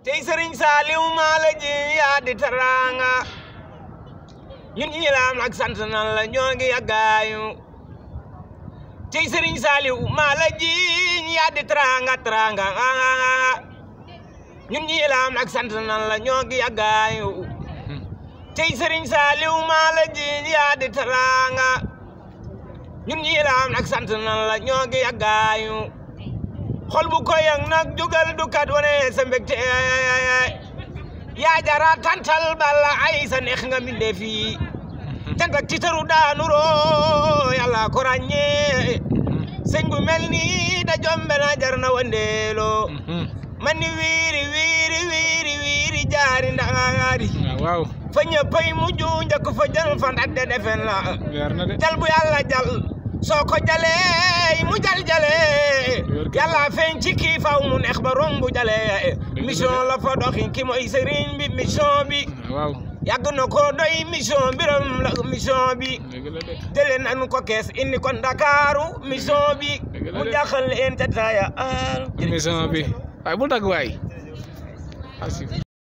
tey sëriñ Saaliw maa la ji yaa di teraanga ñun ñi laam ak sant nan la ñoo ngi yàggaayu tey sëriñ Saaliw maa la ji yaa di teraanga teraanga ñun ñi laam ak sant nan la ñoo ngi yàggaayu tey sëriñ Saaliw maa la ji yaa di teraanga ñun ñi laam ak sant nan la ñoo ngi yàggaayu xol bu ko yang nag jugal du kat wane sa mbégte yaa jara tantal balla ay sa neex nga mbinde fii cant ak titaru daanu roo yàlla ko ràññee sëñ bu mel nii da jombe na jar na wandeelo man ni wiiri wiiri wiiri wiiri jaari ndaari waaw fa ñëppay mujj njëkk fa jël fan ak de defen la leer na de jal bu yàlla jal soo ko jalee mu jal jalee yàlla feeñ ci kii faw mu neex ba rombu jalee mission la fa doxi ki mooy sëriñ bi mission bi waaw yàgg na ko doy mission biram la mission bi dëgg la de jëlee nañu ko kees indi ko Ndakaaru mission bi Dëgg la mu de. jaaxal leen te taaya émission bi waaye bul dagg waay